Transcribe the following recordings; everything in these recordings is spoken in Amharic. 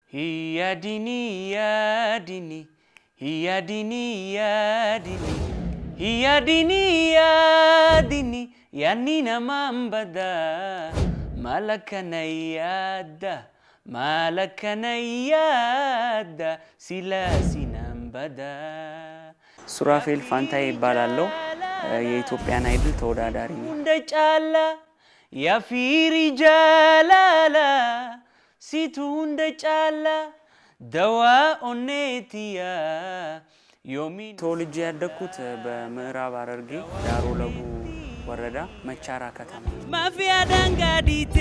Hiyyadini yaadini hiyyadini yaadini hiyyadini yaadini yaanni namaan bada maal akkana yaadda maal akkana yaadda silaa sinaan bada ሱራፌል ፋንታዬ ይባላለሁ። የኢትዮጵያን አይድል ተወዳዳሪ ነው። እንደ ጫላ የፊሪ ጃላላ ሲቱ እንደ ጫላ ደዋ ኦኔትያ ዮሚ ተወልጄ ያደግኩት በምዕራብ ሐረርጌ ዳሮ ለቡ ወረዳ መቻራ ከተማ ማፊያ ዳንጋዲቴ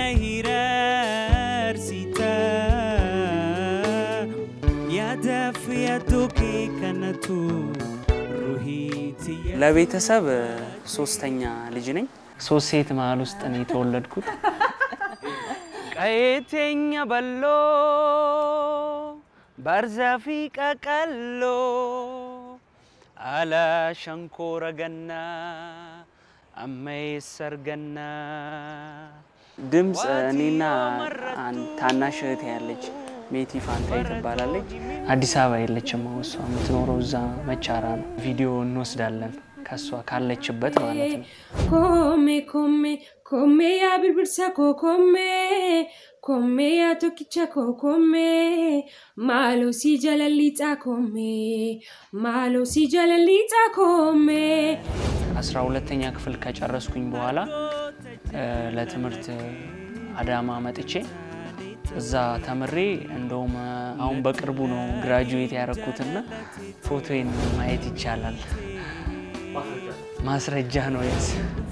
ነሂረርሲታ ያዳፍ ያቶኬ ከነቱ ሩሂትያ ለቤተሰብ ሶስተኛ ልጅ ነኝ። ሶስት ሴት መሀል ውስጥ ነው የተወለድኩት። ቀየቴኛ በሎ ባርዛፊ ቀቀሎ አላ ሸንኮረ ገና አመይ ሰርገና ድምፅ እኔና አን- ታናሽ እህቴ ያለች ሜቲ ፋንታይ ትባላለች። አዲስ አበባ የለችም። አሁን እሷ የምትኖረው እዛ መቻራ ነው። ቪዲዮ እንወስዳለን ከእሷ ካለችበት ማለት ነው። Come, come, come yaa birbirsa koo come, come yaa tokkicha koo come, maaloo si jalalliixaa come, maaloo si jalalliixaa come. አስራ ሁለተኛ ክፍል ከጨረስኩኝ በኋላ እ፣ ለትምህርት አዳማ መጥቼ እዛ ተምሬ እንደውም እ፣ አሁን በቅርቡ ነው ግራጁዌት ያደረኩትና ፎቶዬን ማየት ይቻላል። ማስረጃ ነው የስ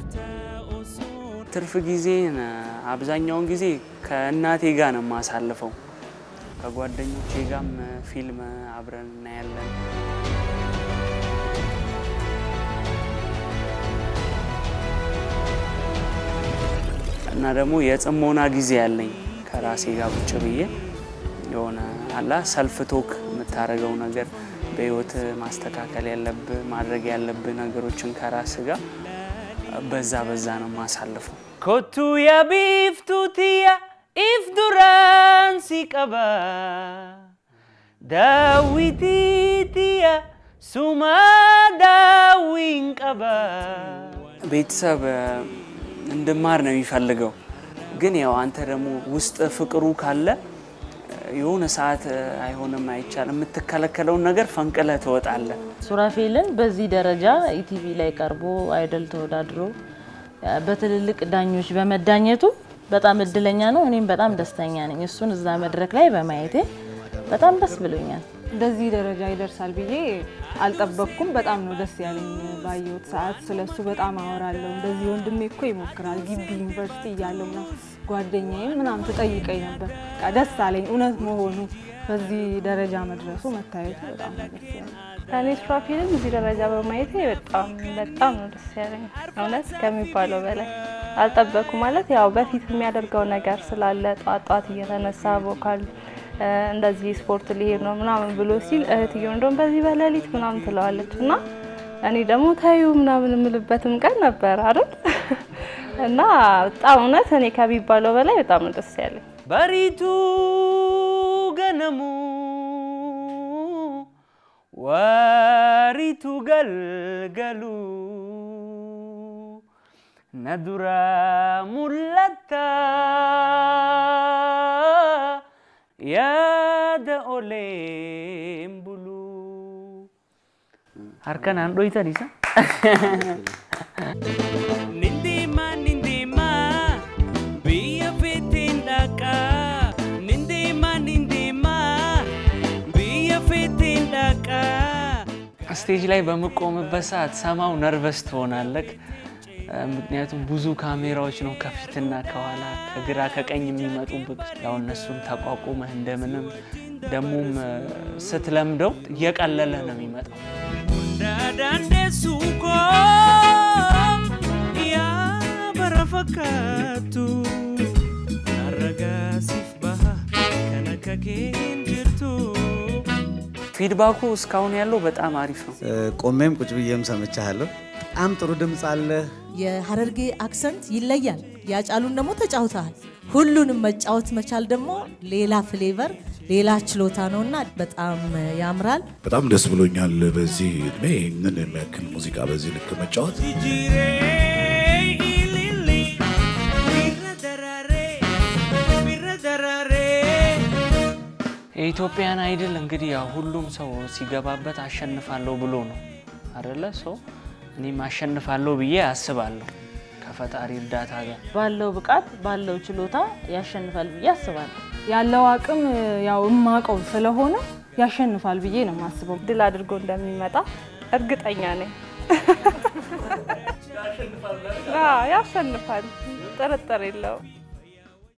ትርፍ ጊዜን እ፣ አብዛኛውን ጊዜ ከእናቴ ጋር ነው የማሳልፈው። ከጓደኞቼ ጋርም እ፣ ፊልም አብረን እናያለን። እና ደግሞ የጽሞና ጊዜ ያለኝ ከራሴ ጋር ቁጭ ብዬ የሆነ አላ ሰልፍ ቶክ የምታደርገው ነገር በህይወት ማስተካከል ያለብህ ማድረግ ያለብህ ነገሮችን ከራስ ጋር በዛ በዛ ነው የማሳልፈው። ኮቱ የቢፍቱትያ ኢፍ ዱራን ሲቀባ ዳዊቲትያ ሱማ ዳዊን ቀባ ቤተሰብ እ፣ እንድማር ነው የሚፈልገው። ግን ያው አንተ ደግሞ ውስጥ ፍቅሩ ካለ እ፣ የሆነ ሰዓት እ፣ አይሆንም አይቻልም የምትከለከለውን ነገር ፈንቅለህ ትወጣለህ። ሱራፌልን በዚህ ደረጃ ኢቲቪ ላይ ቀርቦ አይደል ተወዳድሮ ያ በትልልቅ ዳኞች በመዳኘቱ በጣም እድለኛ ነው። እኔም በጣም ደስተኛ ነኝ። እሱን እዛ መድረክ ላይ በማየቴ በጣም ደስ ብሎኛል። እንደዚህ ደረጃ ይደርሳል ብዬ አልጠበቅኩም። በጣም ነው ደስ ያለኝ ባየሁት ሰዓት። ስለሱ በጣም አወራለሁ። እንደዚህ ወንድሜ እኮ ይሞክራል ግቢ ዩኒቨርሲቲ እያለሁ ምናምን ጓደኛዬም ምናምን ትጠይቀኝ ነበር። በቃ ደስ አለኝ እውነት መሆኑ በዚህ ደረጃ መድረሱ መታየቱ በጣም ነው ደስ ያለኝ። እኔ ሱራፌልን እዚህ ደረጃ በማየቴ በጣም በጣም ነው ደስ ያለኝ። እውነት ከሚባለው በላይ አልጠበኩ ማለት ያው በፊት የሚያደርገው ነገር ስላለ ጧት ጧት እየተነሳ ቮካል እ፣ እንደዚህ ስፖርት ሊሄድ ነው ምናምን ብሎ ሲል እህትየው እንደውም በዚህ በሌሊት ምናምን ትለዋለች እና እኔ ደግሞ ታዩ ምናምን የምልበትም ቀን ነበር አይደል እና በጣም እውነት እኔ ከሚባለው በላይ በጣም ነው ደስ ያለኝ። በሪቱ ገነሙ ወሪቱ ገልገሉ ነዱራ ሙለታ ያደ ኦሌም ቡሉ harkan aan dhoytan isa nindeema nindeema biyya feeteen dhaqaa nindeema nindeema biyya feeteen dhaqaa ስቴጅ ላይ በምቆምበት ሰዓት ሰማው ነርቨስ ትሆናለህ። ምክንያቱም ብዙ ካሜራዎች ነው ከፊትና ከኋላ ከግራ ከቀኝ የሚመጡብህ። ያው እነሱን ተቋቁመህ እንደምንም ደግሞም ስትለምደው እየቀለለ ነው የሚመጣው። ዳዳንዴሱኮ ያ በረፈካቱ አረጋሲፍ ባሃ ከነከኬን ጅርቱ ፊድባኩ እስካሁን ያለው በጣም አሪፍ ነው። ቆሜም ቁጭ ብዬም ሰምቻለሁ። በጣም ጥሩ ድምፅ አለ። የሀረርጌ አክሰንት ይለያል። ያጫሉን ደግሞ ተጫውተሃል። ሁሉንም መጫወት መቻል ደግሞ ሌላ ፍሌቨር ሌላ ችሎታ ነውና በጣም ያምራል። በጣም ደስ ብሎኛል። በዚህ እድሜ ይህንን የሚያክል ሙዚቃ በዚህ ልክ መጫወት የኢትዮጵያን አይድል እንግዲህ ያው ሁሉም ሰው ሲገባበት አሸንፋለሁ ብሎ ነው አደለ? ሰው እኔም አሸንፋለሁ ብዬ አስባለሁ ከፈጣሪ እርዳታ ጋር ባለው ብቃት ባለው ችሎታ ያሸንፋል ብዬ አስባለሁ። ያለው አቅም ያው እማቀው ስለሆነ ያሸንፋል ብዬ ነው የማስበው። ድል አድርጎ እንደሚመጣ እርግጠኛ ነኝ። አዎ፣ ያሸንፋል፣ ጥርጥር የለውም።